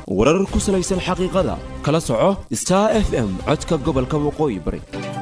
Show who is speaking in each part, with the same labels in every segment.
Speaker 1: warar ku salaysan xaqiiqada kala soco star f m codka gobolka waqooyi bari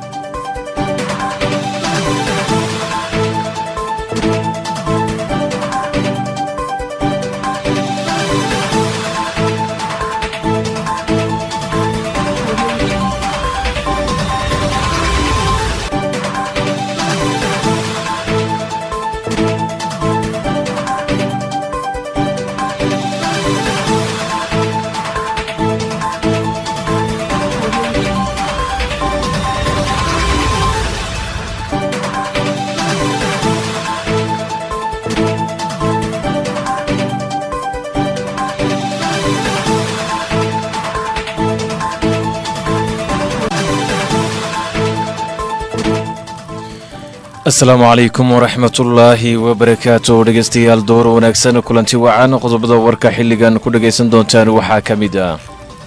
Speaker 2: asalaamu calaykum waraxmatullaahi wabarakaatu dhegeystayaal door wanaagsan kulanti wacan qodobada warka xilligan ku dhegaysan doontaan waxaa ka mid ah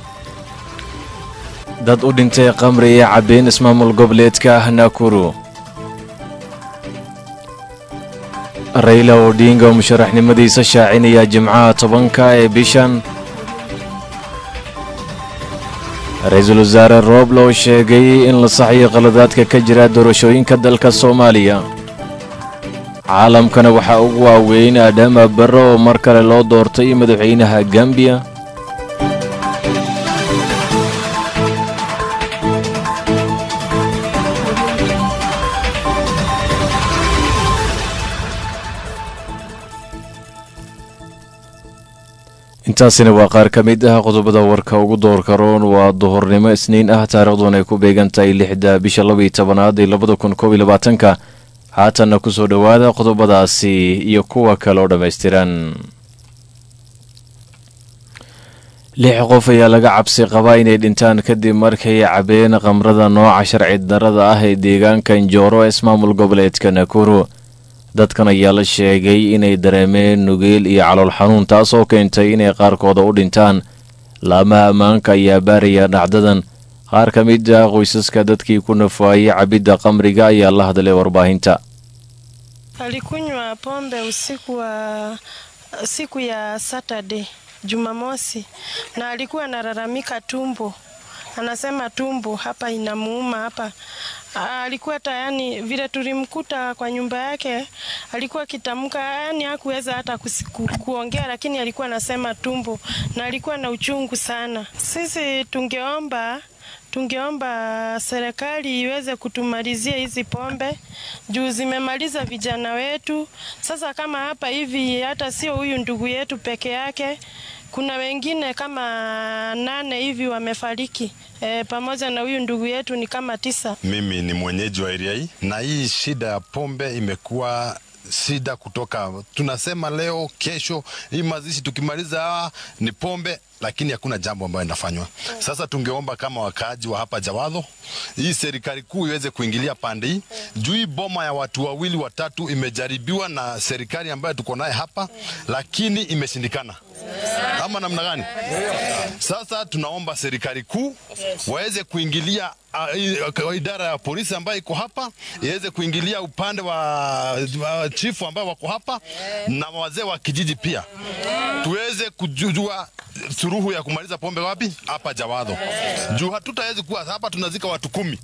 Speaker 2: dad u dhintay qamri ee cabbeen ismaamul goboleedka ah naakuru rayla odinga musharaxnimadiisa shaacinaya jimcaha tobanka ee bishan ra-iisul wasaare rooble oo sheegay in la saxyo qaladaadka ka jira doorashooyinka dalka soomaaliya caalamkana waxaa ugu waaweyn adhama barre oo mar kale loo doortay madaxweynaha gambiya intaasina waa qaar ka mid ah qodobada warka ugu doorka roon waa duhurnimo isniin ah taariikhduna ay ku beegan tahay lixda bisha labaiyo tobanaad ee labada kun koob iyo labaatanka haatanna ku soo dhowaada qodobadaasi iyo kuwa kale oo dhammaystiran lix qof ayaa laga cabsi qabaa inay dhintaan kadib markay cabeen qamrada nooca sharci darada ah ee deegaanka njooro ee ismaamul goboleedka nakuru dadkan ayaa la sheegay inay dareemeen nugeel iyo calool xanuun taasoo keentay inay qaarkooda u dhintaan laamaha ammaanka ayaa baaraya dhacdadan qaar ka mid ah qoysaska dadkii ku nafaayay cabidda qamriga ayaa la hadlay warbaahinta
Speaker 3: Alikunywa pombe usiku wa siku ya Saturday Jumamosi, na alikuwa analalamika tumbo, anasema tumbo hapa inamuuma hapa alikuwa tayani vile tulimkuta kwa nyumba yake, alikuwa akitamka, yani hakuweza hata ku, kuongea, lakini alikuwa anasema tumbo na alikuwa na uchungu sana. Sisi tungeomba tungeomba serikali iweze kutumalizia hizi pombe juu zimemaliza vijana wetu. Sasa kama hapa hivi, hata sio huyu ndugu yetu peke yake, kuna wengine kama nane hivi wamefariki e, pamoja na huyu ndugu yetu ni kama tisa.
Speaker 4: Mimi ni mwenyeji wa area hii na hii shida ya pombe imekuwa shida kutoka, tunasema leo kesho, hii mazishi tukimaliza ni pombe, lakini hakuna jambo ambayo inafanywa. Sasa tungeomba kama wakaaji wa hapa Jawadho, hii serikali kuu iweze kuingilia pande hii juu hii boma ya watu wawili watatu imejaribiwa na serikali ambayo tuko naye hapa, lakini imeshindikana ama namna gani? Sasa tunaomba serikali kuu waweze kuingilia uh, idara ya polisi ambayo iko hapa iweze kuingilia upande wa, wa chifu ambao wako hapa na wazee wa kijiji pia, tuweze kujua suruhu ya kumaliza pombe wapi hapa Jawadho, juu hatutawezi kuwa hapa tunazika watu kumi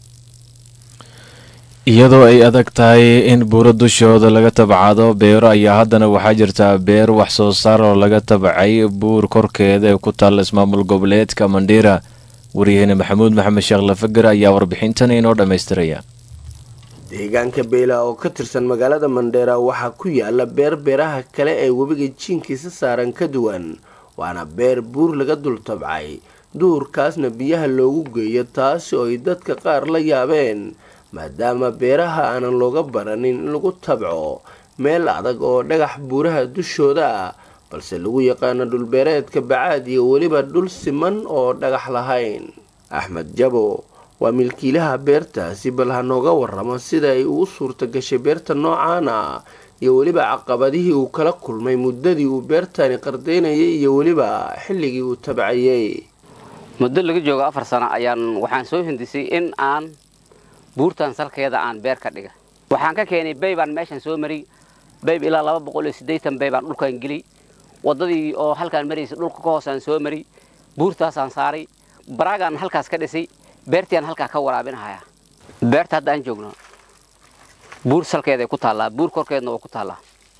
Speaker 2: iyadoo ay adag tahay in buuro dushooda laga tabcado beero ayaa haddana waxaa jirtaa beer wax soo saar oo laga tabcay buur korkeeda ee ku taalla ismaamul goboleedka mandhiira waryaheene maxamuud maxamed sheekh lafager ayaa warbixintan inoo dhammaystiraya
Speaker 5: deegaanka beela oo ka tirsan magaalada mandheera waxaa ku yaala beer beeraha kale ee webiga jiinkiisa saaran ka duwan waana beer buur laga dul tabcay duurkaasna biyaha loogu geeyo taasi oo ay dadka qaar la yaabeen maadaama beeraha aanan looga baranin in lagu tabco meel adag oo dhagax buuraha dushooda ah balse lagu yaqaano dhulbeereedka bacaad iyo weliba dhul siman oo dhagax lahayn axmed jabo waa milkiilaha beertaasi bal ha nooga waramo sida ay ugu suurta gashay beerta noocaan ah iyo weliba caqabadihii uu kala kulmay muddadii uu beertani qardaynayay iyo weliba xilligii uu tabcayay
Speaker 6: muddo laga joogo afar sano ayaan waxaan soo hindisay in aan buurtan salkeeda aan beer ka dhiga waxaan ka keenay baybaan meeshan soo mariy bayb ilaa laba boqol iyo siddeetan baybaan dhulkaan geliy waddadii oo halkaan maraysa dhulka ka hoosaan soo mariy buurtaasaan saaray baraagaan halkaas ka dhisay beertiaan halkaa ka waraabinahaya beerta hadda aan joogno buur salkeeday ku taallaa buur korkeedna waa ku taallaa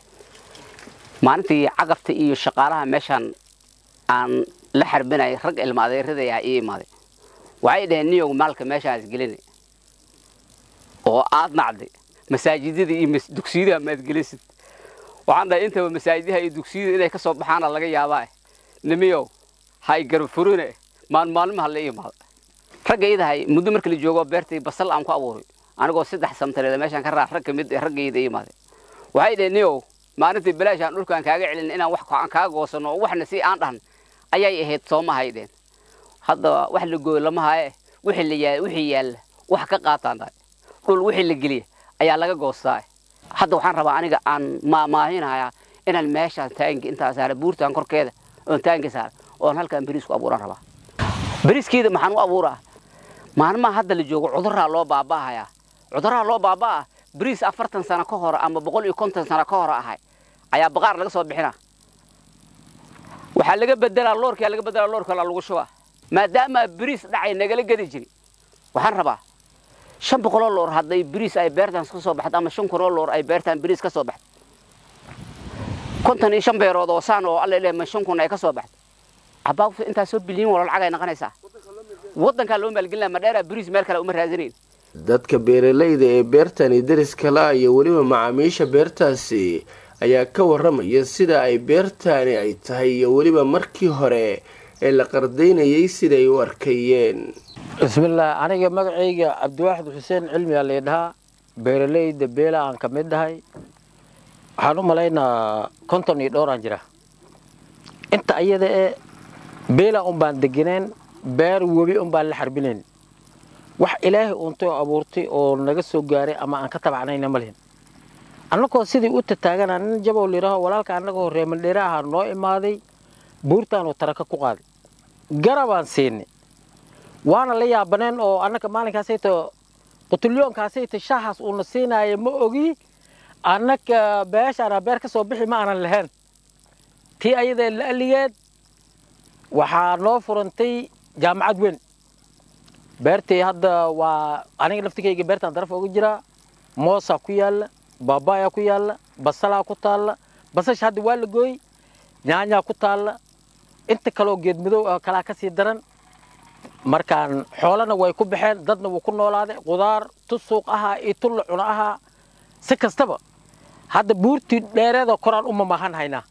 Speaker 6: maalintii cagafta iyo shaqaalaha meeshaan aan la xarbinayay rag ilmaadeeradaya ii imaaday waxay dhaheen niyow maalka meeshaas gelina oo aad nacday masaajidada iyo dugsiyadaha maad gelisid waxaan dhahay intaba masaajidaha iyo dugsiyada inay ka soo baxaana laga yaabaa nimiyow hay garfurine maalmaalmaha la imaada ragga idahay muddo marka la joogo beertii basal aan ku abuuray anigoo saddex samtareeda meeshaan ka raac rag ka mid raggayda imaaday waxay dhaheen niyow maalintii bilaashaan dhulkaan kaaga celin inaan wax aan kaaga goosano oo waxna si aan dhahan ayay ahayd soomahay dheen hadda wax la gooyo lama haye wixii la yaal wixii yaalla wax ka qaataan dhahay dhul wixii la geliya ayaa laga goostaa hadda waxaan rabaa aniga aan maahinayaa inaan meeshaan taangi intaa saara buurtaan korkeeda oon taangi saara oon halkaan beriis ku abuuraan rabaa beriiskeeda maxaan u abuuraa maalmaha hadda la joogo cuduraa loo baaba'ahayaa cuduraha loo baabaa bariis afartan sano ka hor ama boqol iyo konton sano ka hor ahay ayaa baqaar laga soo bixina waxaa laga bedelaa loorkaa laga bedelaa loorkala lagu shubaa maadaama bariis dhacay nagala gedi jiri waxaan rabaa shan boqoloo loor hadday bariis ay beertaan ka soo baxdo ama shan kunoo loor ay beertaan bariis ka soo baxdo konton iyo shan beerood oo saan oo alla ilaahay ma shan kun ay ka soo baxdo cabaaqsu intaas soo bilyan wala lacag ay noqonaysaa waddankaa loo maalgelinaya madheeraa bariis meel kale uma raadinayn
Speaker 5: dadka beeralayda ee beertani dariska la iyo weliba macaamiisha beertaasi ayaa ka waramaya sida ay beertani ay tahay iyo weliba markii hore ee la qardaynayay siday u arkayeen
Speaker 7: bismillaah aniga magacayga cabdiwaaxid xuseen cilmiyaa laydhahaa beeralayda beela aan ka mid dhahay waxaan u malaynaa konton iyo dhowraan jira inta ayada ee beela un baan deganeen beer webi un baan la xarbinayn wax ilaahay uuntay oo abuurtay oo naga soo gaaray ama aan ka tabacnayna ma lihin annagoo sidii u tataaganaa nin jabow layidhaaho walaalka annagoo reemandheere ahaa noo imaaday buurtaanuu taraka ku qaaday garabaan siinay waana la yaabaneen oo annaga maalinkaasayto qutulyoonkaasayto shaahaas uuna siinaaya ma ogi annaga beeshaana beer ka soo bixi ma aanan lahayn tii ayadee la'ligeed waxaa noo furantay jaamacad weyn beertii hadda waa aniga laftigayga beertaan daraf oga jiraa moosaa ku yaalla baabayaa ku yaalla basalaa ku taalla basasha hadda waa la gooy nyaanyaa ku taalla inta kaleoo geedmadow ah kalaa ka sii daran markaan xoolana way ku baxeen dadna wuu ku noolaaday qudaar tu suuq ahaa iyo tu la cuno ahaa si kastaba hadda buurtii dheereeda koraan u mamaahan haynaa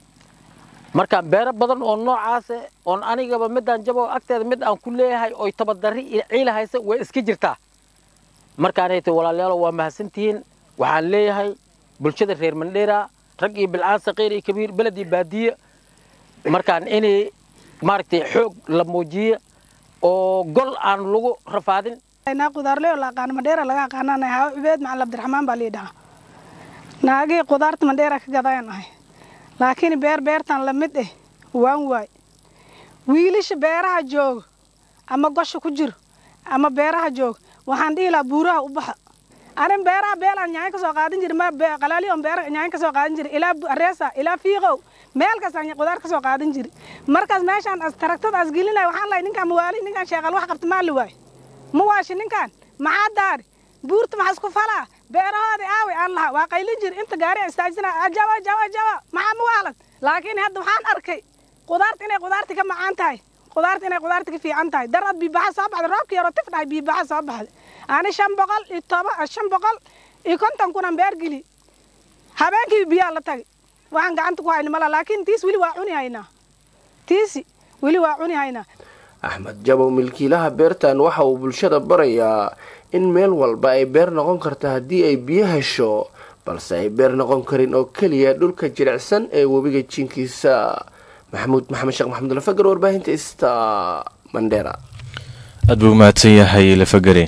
Speaker 7: markaan beero badan oo noocaase oon anigaba midaan jabo agteeda mid aan ku leeyahay oy tabadarri iyo ciila haysa way iska jirtaa markaanay tay walaalayaalo waa mahadsantihiin waxaan leeyahay bulshada reer mandheera rag iyo bilcaan saqiir iyo kabiir beled iyo baadiye markaan inay maaragtay xoog la muujiyo oo gol aan lagu rafaadin
Speaker 8: naa qudaarley oo la aqaano mandheera laga aqaanana hawa cubeed macalin abdiraxmaan baa liidhahaa naagii qudaarta mandheera ka gadayaan ahay laakiin beer beertan la mid eh waan waay wiilasha beeraha jooga ama gosha ku jiro ama beeraha jooga waxaan dhihi lahaa buuraha u baxa anin beeraha beelaan nyaanyo ka soo qaadan jiri ma qalaaliyoon beera nyaanyo ka soo qaadan jiri ilaa areesa ilaa fiiqow meel kastaan qudaar ka soo qaadan jiri markaas meeshaan as taragtada as gelinaya waxaan lahay ninkaan mawaali ninkaan sheeqal wax qabta maa la waay ma waashi ninkaan maxaa daari buurta maxaa isku falaa beerahoodii aaway aan lahaa waa qaylin jiri inta gaari istaajina ajawa jawa jawa maxaa ma waalan laakiin hadda waxaan arkay qudaarta inay qudaarti ka macaan tahay qudaarta inay qudaarti ka fiican tahay darad biibaxa soo baxday roobkii yaroo tif dhahay biibaxa soo baxday ani shan boqol iyo toba shan boqol iyo konton kunan beer geli habeenkii biyaa la tagay waxaan gacanta ku hayna mala laakiin tiis weli waa cuni haynaa tiisi weli waa cuni haynaa
Speaker 5: axmed jabow milkiilaha beertan waxa uu bulshada barayaa in meel walba ay beer noqon karto haddii ay biyo hesho balse ay beer noqon karin oo keliya dhulka jilicsan ee webiga jiinkiisa maxamuud maxamed sheekh maxamed lafagar warbaahinta ista mandheera
Speaker 2: aad buu mahadsan yahay lafagare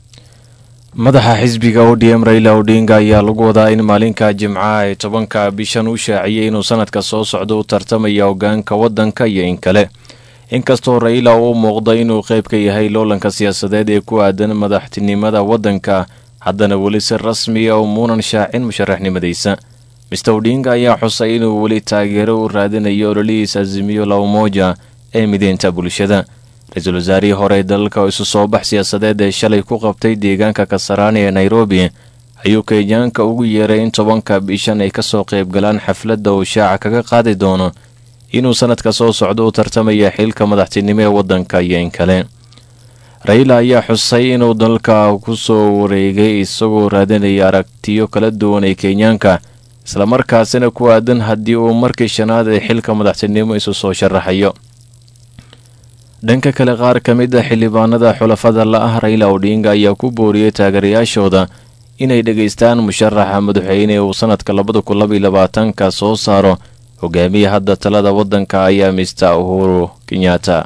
Speaker 2: madaxa xisbiga odm raila odinga ayaa lagu wadaa in maalinka jimcaha ee tobanka bishan u shaaciyey inuu sanadka soo socdo u tartamaya hogaanka waddanka iyo in kale inkastoo raila uu muuqda inuu qayb ka yahay loolanka siyaasadeed ee ku aadan madaxtinimada waddanka haddana weli si rasmiya umuunan shaacin musharaxnimadiisa mister odinga ayaa xusay inuu weli taageero u raadinayo ololihiis azimiyo lawmoja ee mideynta bulshada ra-iisul wasaarihii hore dalka oo isu soo bax siyaasadeed ee shalay ku qabtay deegaanka kasaraani ee nairobi ayuu kenyaanka ugu yeeray in tobanka bishan ay kasoo qaybgalaan xafladda uu shaaca kaga qaadi doono inuu sanadka soo socdo u tartamaya xilka madaxtinimo ee waddanka iyo in kale raila ayaa xusay inuu dalka ku soo wareegay isagoo raadinaya aragtiyo kala duwan ee kenyaanka islamarkaasina ku aadan haddii uu markii shanaad ee xilka madaxtinimo isu soo sharaxayo dhanka kale qaar ka mid a xildhibaanada xulafada la ah raila odhinga ayaa ku booriyey taageerayaashooda inay dhegaystaan musharaxa madaxweyne uu sanadka labada kun labaiyo labaatanka soo saaro hogaamiya hadda talada waddanka ayaa mister uhuru kenyatta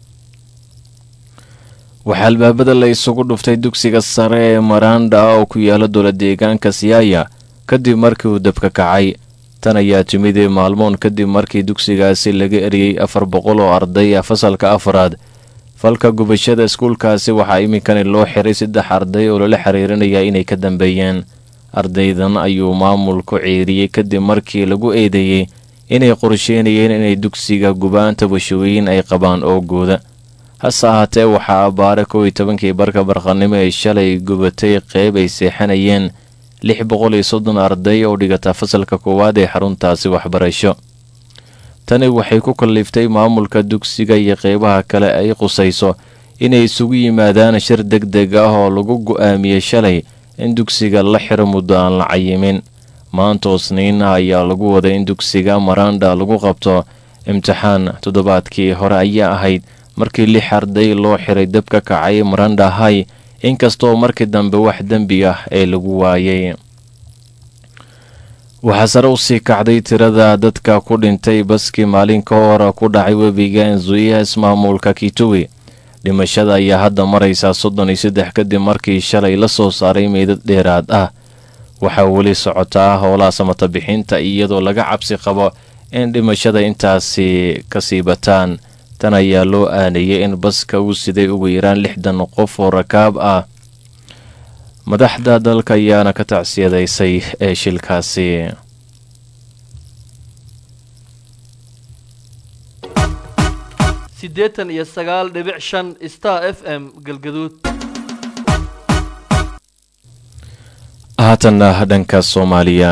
Speaker 2: waxaa albaabada la isugu dhuftay dugsiga sare ee maranda oo ku yaala dowla deegaanka siyaaya kadib markii uu dabka kacay tan ayaa timid maalmoon kadib markii dugsigaasi laga eriyey afar boqol oo arday ah fasalka afaraad falka gubashada iskuulkaasi waxaa iminkani loo xiray saddex arday oo lala xiriirinaya inay ka dambeeyeen ardaydan ayuu maamulku ceeriyey kadib markii lagu eedeeyey inay qorsheynayeen inay dugsiga gubaanta bashooyin ay qabaan oogooda hase ahaatee waxaa abbaare kow iyo tobankii barka barqanimo ee shalay gubatay qeyb ay seexanayeen lix boqol iyo soddon arday oo dhigata fasalka koowaad ee xaruntaasi waxbarasho tani waxay ku kalliftay maamulka dugsiga iyo qeybaha kale ay qusayso inay isugu yimaadaan shir deg deg ah oo lagu go'aamiyey shalay in dugsiga la xiro muddo aan la cayimin maanta osniina ayaa lagu waday in dugsiga maranda lagu qabto imtixaan toddobaadkii hore ayaa ahayd markii lix arday loo xiray dab ka kacay maranda hay inkastoo markii dambe wax dembi ah ee lagu waayay waxaa sare u sii kacday tirada dadka ku dhintay baskii maalin ka hor ku dhacay webiga enzuiya ismaamulka kituwi dhimashada ayaa hadda maraysaa soddon iyo saddex kadib markii shalay la soo saaray meydad dheeraad ah waxaa weli socotaa howlaha samata bixinta iyadoo laga cabsi qabo in dhimashada intaasi kasii bataan tan ayaa loo aanayay in baska uu siday ugu yaraan lixdan qof oo rakaab ah madaxda dalka ayaana ka tacsiyadaysay ee shilkaasi
Speaker 9: siddeetan iyo sagaal dhibic shan star f m galgaduud
Speaker 2: haatanna dhanka soomaaliya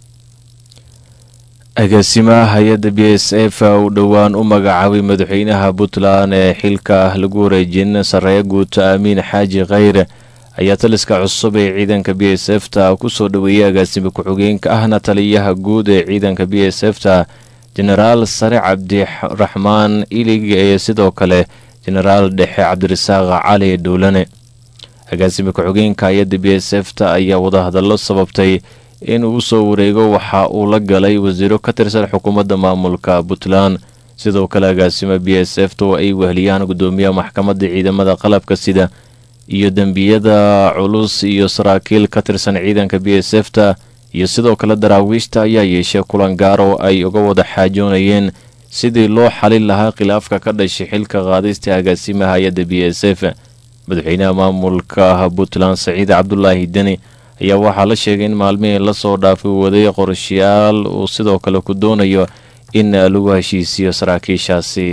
Speaker 2: agaasimaha hay-adda b s f uu dhowaan u magacaabay madaxweynaha puntland ee xilka lagu wareejin sarreeya guuta amiin xaaji khayre ayaa taliska cusub ee ciidanka b s f ta kusoo dhoweeyay agaasime ku-xigeenka ahna taliyaha guud ee ciidanka b s f ta jenaraal sare cabdiraxmaan ilig ee sidoo kale jenaraal dhexe cabdirasaaq cali dhuulane agaasime ku-xigeenka hay-adda b s f ta ayaa wadahadallo sababtay in uu usoo wareego waxa uu la galay wasiiro ka tirsan xukuumadda maamulka puntland sidoo kale agaasimo b s f ta oo ay weheliyaan gudoomiyaha maxkamadda ciidamada qalabka sida iyo dembiyada culus iyo saraakiil ka tirsan ciidanka b s f ta iyo sidoo kale daraawiishta ayaa yeeshay kulan gaar oo ay uga wada xaajoonayeen sidii loo xalin lahaa khilaafka ka dhashay xilka qaadista agaasimaha hay-adda b s f madaxweynaha maamulka puntland saciid cabdulaahi deni ayaa waxaa la sheegay in maalmihii lasoo dhaafay waday qorshayaal uu sidoo kale ku doonayo in lagu heshiisiyo saraakiishaasi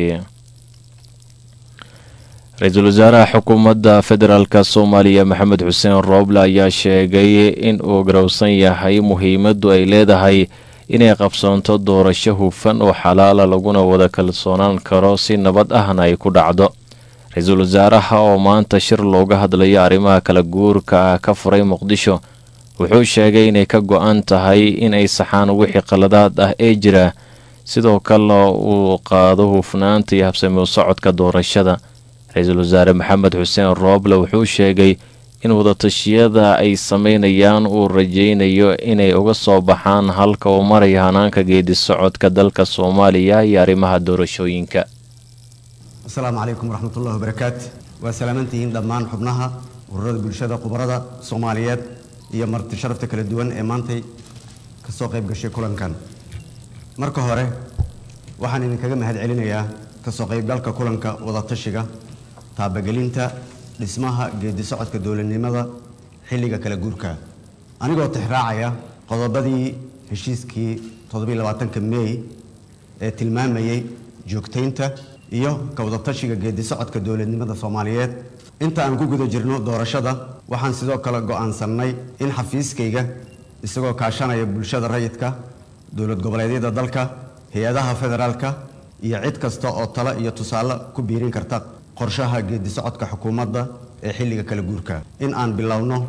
Speaker 2: ra-iisul wasaaraha xukuumadda federaalk soomaaliya maxamed xuseen rooble ayaa sheegay in uu garowsan yahay muhiimaddu ay leedahay inay qabsoonto doorasho hufan oo xalaala laguna wada kalsoonaan karo si nabad ahna ay ku dhacdo ra-iisul wasaaraha oo maanta shir looga hadlayo arrimaha kala guurka ah ka furay muqdisho wuxuu sheegay inay ka go-an tahay in ay saxaan wixii qaladaad ah ee jira sidoo kale uu qaado hufnaanta iyo habsami u socodka doorashada ra-iisul wasaare maxamed xuseen rooble wuxuu sheegay in wadatashiyada ay sameynayaan uu rajaynayo inay uga soo baxaan halka uu maraya hanaanka geedi socodka dalka soomaaliya iyo arrimaha doorashooyinka
Speaker 10: asalaamu calaykum waraxmatullahi wabarakaatu waa salaamantihiin dhammaan xubnaha ururada bulshada khubarada soomaaliyeed iyo marti sharafta kala duwan ee maantay ka soo qayb gashay kulankan marka hore waxaan idinkaga mahad celinayaa ka soo qaybgalka kulanka wadatashiga taabagelinta dhismaha geedi socodka dowladnimada xilliga kala guurka anigoo tixraacaya qodobadii heshiiskii toddobaiylabaatanka meey ee tilmaamayey joogtaynta iyo ka wadatashiga geedi socodka dowladnimada soomaaliyeed inta aan ku guda jirno doorashada waxaan sidoo kale go'aansannay in xafiiskayga isagoo kaashanaya bulshada rayidka dowlad goboleedyada dalka hay-adaha federaalka iyo cid kasta oo talo iyo tusaale ku biirin karta qorshaha geedi socodka xukuumadda ee xilliga kala guurka in aan bilowno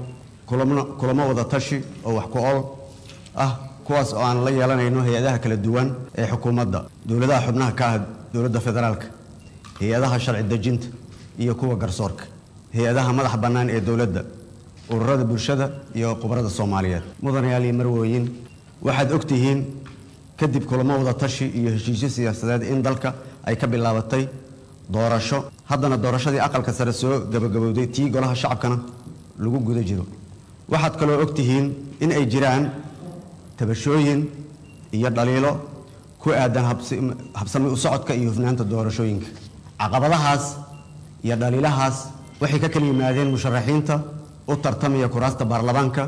Speaker 10: kulamo wada tashi oo wax ku ol ah kuwaas oo aan la yeelanayno hay-adaha kala duwan ee xukuumadda dowladaha xubnaha ka ah dowladda federaalka hay-adaha sharci dejinta iyo kuwa garsoorka hay-adaha madax bannaan ee dowladda ururada bulshada iyo khubarada soomaaliyeed mudanayaal iyo marwooyin waxaad og tihiin kadib kulamo wada tashi iyo heshiisyo siyaasadeed in dalka ay ka bilaabatay doorasho haddana doorashadii aqalka sare soo gabagabowday tii golaha shacabkana lagu guda jiro waxaad kaloo og tihiin in ay jiraan tabashooyin iyo dhaliilo ku aadan habsami u socodka iyo hufnaanta doorashooyinka caqabadahaas iyo dhaliilahaas waxay ka kala yimaadeen musharaxiinta u tartamaya kuraasta baarlamaanka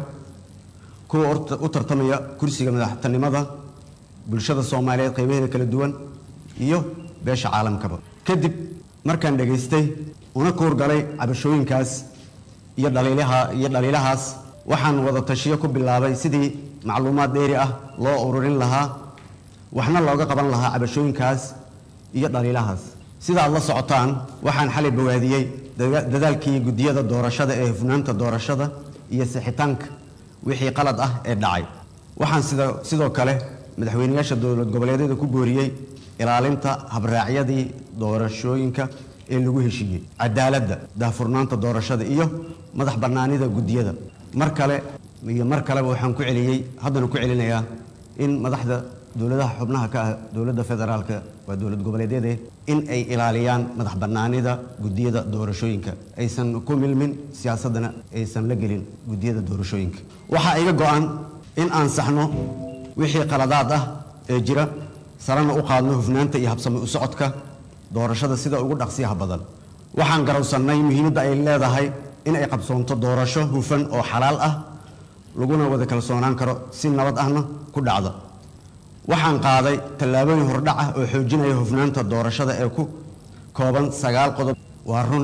Speaker 10: kuwa u tartamaya kursiga madaxtinimada bulshada soomaaliyeed qaybaheeda kala duwan iyo beesha caalamkaba kadib markaan dhegaystay una kuurgalay cabashooyinkaas iyo dhaliilaha iyo dhaliilahaas waxaan wada tashiyo ku bilaabay sidii macluumaad dheeri ah loo ururin lahaa waxna looga qaban lahaa cabashooyinkaas iyo dhaliilahaas sida aad la socotaan waxaan xalay bogaadiyey dadaalkii guddiyada doorashada ee hufnaanta doorashada iyo sixitaanka wixii qalad ah ee dhacay waxaan sida sidoo kale madaxweyneyaasha dowlad goboleedyada ku booriyey ilaalinta habraacyadii doorashooyinka ee lagu heshiiyey cadaaladda daahfurnaanta doorashada iyo madax bannaanida guddiyada mar kale iyo mar kaleba waxaan ku celiyey haddana ku celinayaa in madaxda dowladaha xubnaha ka ah dowladda federaalka waa dowlad goboleedyade in ay ilaaliyaan madax bannaanida guddiyada doorashooyinka aysan ku milmin siyaasaddana aysan la gelin guddiyada doorashooyinka waxaa iga go-an in aan saxno wixii qaladaad ah ee jira sarena u qaadno hufnaanta iyo habsami u socodka doorashada sida ugu dhaqsiyaha badan waxaan garowsannay muhiimadda ay leedahay in ay qabsoonto doorasho hufan oo xalaal ah laguna wada kalsoonaan karo si nabad ahna ku dhacda waxaan qaaday tallaabooyin hordhac ah oo xoojinaya hufnaanta doorashada ee ku kooban sagaal qodob waa run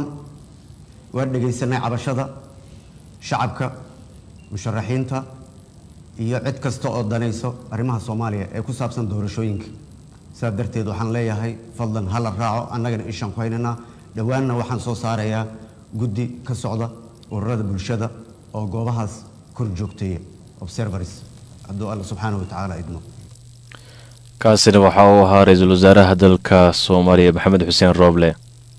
Speaker 10: waa dhegaysanay cabashada shacabka musharaxiinta iyo cid kasta oo danayso arrimaha soomaaliya ee ku saabsan doorashooyinka sidaa darteed waxaan leeyahay fadlan ha la raaco annagana ishaan ku haynaynaa dhowaanna waxaan soo saarayaa guddi ka socda ururada bulshada oo goobahaas kor joogteeya observers hadduu alla subxaanahu watacaala idmo
Speaker 2: kaasina waxa uu ahaa ra-iisul wasaaraha dalka soomaaliya maxamed xuseen rooble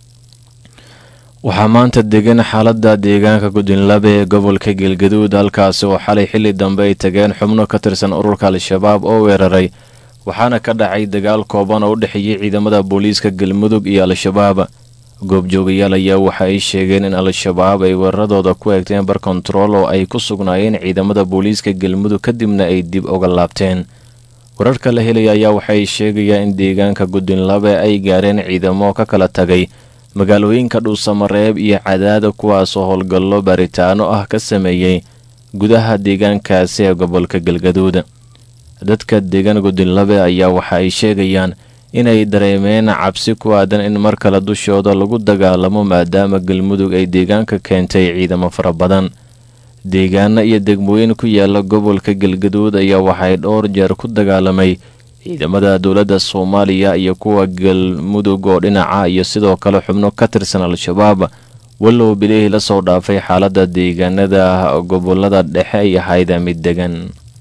Speaker 2: waxaa maanta degan xaaladda deegaanka gudinlabe ee gobolka geelgaduud halkaasi oo xalay xilli dambe ay tageen xubno ka tirsan ururka al-shabaab oo weeraray waxaana ka dhacay dagaal kooban oo u dhexeeyey ciidamada booliiska galmudug iyo al-shabaab goobjoogayaal ayaa waxa ay sheegeen in al-shabaab ay weeraradooda ku eegteen bar kontarool oo ay ku sugnaayeen ciidamada booliiska galmudug kadibna ay dib uga laabteen wararka la helaya ayaa waxay sheegayaan in deegaanka gudinlabe ay gaareen ciidamo ka kala tagay magaalooyinka dhuusamareeb iyo cadaada kuwaasoo howlgallo baaritaano ah ka sameeyey gudaha deegaankaasi ee gobolka galgaduud dadka deegaan gudinlabe ayaa waxa ay sheegayaan inay dareemeen cabsi ku aadan in mar kale dushooda lagu dagaalamo maadaama galmudug ay deegaanka keentay ciidamo fara badan deegaano iyo degmooyin ku yaala gobolka galgaduud ayaa waxay dhowr jeer ku dagaalamay ciidamada dowladda soomaaliya iyo kuwa galmudug oo dhinaca iyo sidoo kale xubno ka tirsan al-shabaab wallow bilihii la soo dhaafay xaaladda deegaanada gobolada dhexe ay ahayd mid degan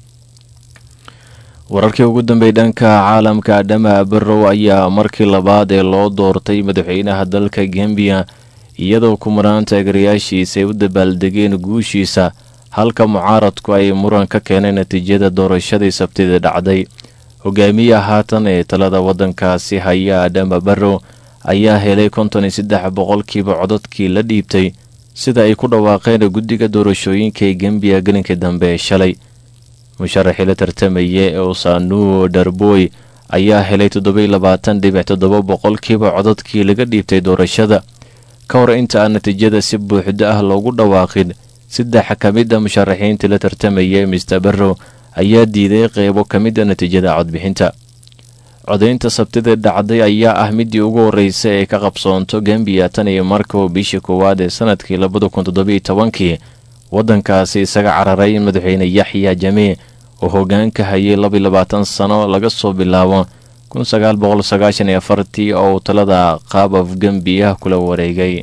Speaker 2: wararkii ugu dambeeyay dhanka caalamka adhama barrow ayaa markii labaad ee loo doortay madaxweynaha dalka gembiya iyadoo kumaraan taageerayaashiisa ay u dabaaldegeen guushiisa halka mucaaradku ay muran ka keeneen natiijada doorashadii sabtida dhacday hogaamiya haatan ee talada waddankaasi haya adhama barrow ayaa helay konton iyo saddex boqolkiiba codadkii la dhiibtay sida ay ku dhawaaqeen guddiga doorashooyinka ee gembiya gelinkii dambe ee shalay musharaxii la tartamaya ee usanuo darboy ayaa helay toddobai labaatan dhibic toddoba boqolkiiba codadkii laga dhiibtay doorashada ka hor inta aan natiijada si buuxda ah loogu dhawaaqin saddex ka mid a musharaxiintii la tartamaya mister barrow ayaa diiday qeybo ka mid a natiijada codbixinta codaynta sabtida dhacday ayaa ah midii ugu horreysay ee ka qabsoonto gambiya tan iyo markuu bishii koowaad ee sanadkii labada kun toddobiiyo tobankii waddankaasi isaga cararay madaxweyne yaxya jamee oo hoggaanka hayay labiyo labaatan sano laga soo bilaabo kun sagaal boqol sagaashan iyo afartii oo uu talada qaab af gambiya kula wareegay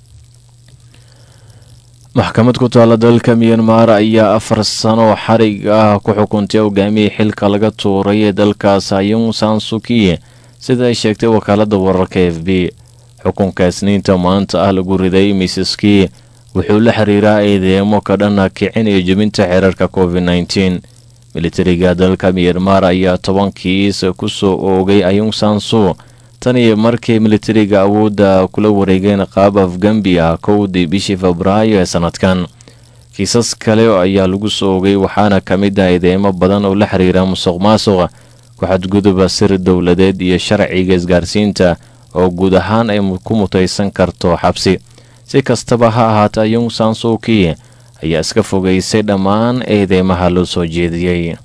Speaker 2: maxkamad ku taalla dalka miyanmar ayaa afar sano xarig ah ku xukuntay hogaamiyii xilka laga tuuray ee dalkaas ayung sansuki sida ay sheegtay wakaaladda wararka f b xukunka isniinta maanta ah lagu riday misaski wuxuu la xiriiraa eedeemo ka dhana kicin iyo jebinta xeerarka covid nteen militariga dalka miyanmar ayaa tobankiis ku soo oogay ayung sansu tan iyo markii militariga awoodda kula wareegeen qaab afgambiya kowdii bishii febraayo ee sanadkan kiisas kale ayaa lagu soo ogay waxaana ka mid ah eedeemo badan oo la xiriira musuq maasuq ku-xadguduba sir dowladeed iyo sharciga isgaarsiinta oo guud ahaan ay ku mutaysan karto xabsi si kastaba ha ahaatee ayung sansuki ayaa iska fogaysay dhammaan eedeymaha loo soo jeediyey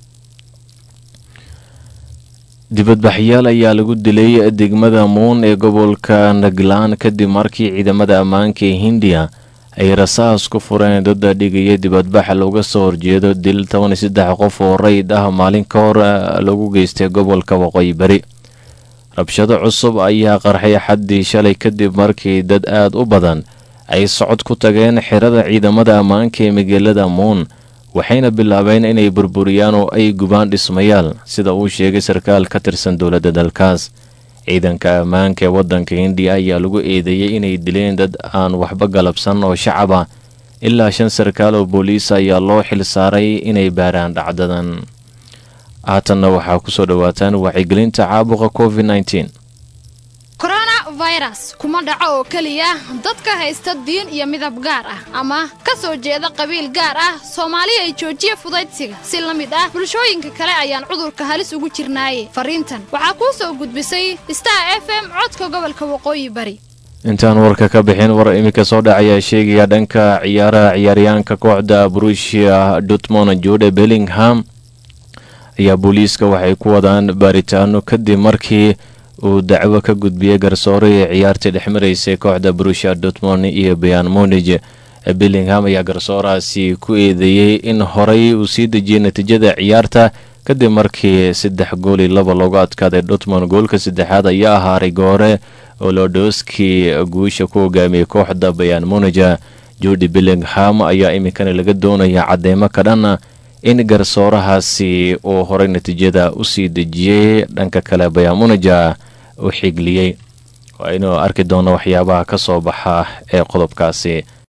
Speaker 2: dibadbaxyaal ayaa lagu dilay degmada muun ee gobolka naglaan kadib markii ciidamada ammaanka ee hindiya ay rasaas ku fureen dada dhigaya dibadbaxa looga soo horjeedo dil toban iyo saddex qof oo rayd ah maalin ka hor lagu geystay gobolka waqooyi bari rabshado cusub ayaa qarxay xaddii shalay kadib markii dad aad u badan ay socod ku tageen xirada ciidamada ammaanka ee magaalada muun waxayna bilaabeen inay burburiyaan oo ay gubaan dhismayaal sida uu sheegay sarkaal ka tirsan dowladda dalkaas ciidanka ammaanka ee waddanka hindiya ayaa lagu eedeeyey inay dileen dad aan waxba galabsan oo shacab ah ilaa shan sarkaal oo booliis ayaa loo xil saaray inay baaraan dhacdadan haatanna waxaa ku soo dhowaataan wacyigelinta caabuqa covid nteen
Speaker 11: coronavirus kuma dhaco oo keliya dadka haysta diin iyo midab gaar ah ama ka soo jeeda qabiil gaar ah soomaaliya ay joojiya fudaydsiga si la mid ah bulshooyinka kale ayaan cudurka halis ugu jirnaaye fariintan waxaa kuu soo gudbisay star f m codka gobolka waqooyi bari
Speaker 2: intaan warka ka bixin war iminka soo dhacayaa sheegaya dhanka ciyaaraha ciyaaryahanka kooxda brusia dutmon jude bellingham ayaa booliiska waxay ku wadaan baaritaano kadib markii uu dacwo ka gudbiyey garsoore ee ciyaartii dhexmaraysay kooxda brusia dutmon iyo bayan monij bellingham ayaa garsoorahaasi ku eedeeyey in horay uu sii dejiyey natiijada ciyaarta kadib markii saddex gool iyo laba loogu adkaaday dutmon goolka saddexaad ayaa ahaa rigoore oo lodhoski guusha ku hogaamiyey kooxda bayan monija jordi bellingham ayaa iminkana laga doonaya cadeymo ka dhan in garsoorahaasi uu horay natiijada usii dejiyey dhanka kale bayan monija u xigliyey waa inuu arki doono waxyaabaha ka soo baxa ee qodobkaasi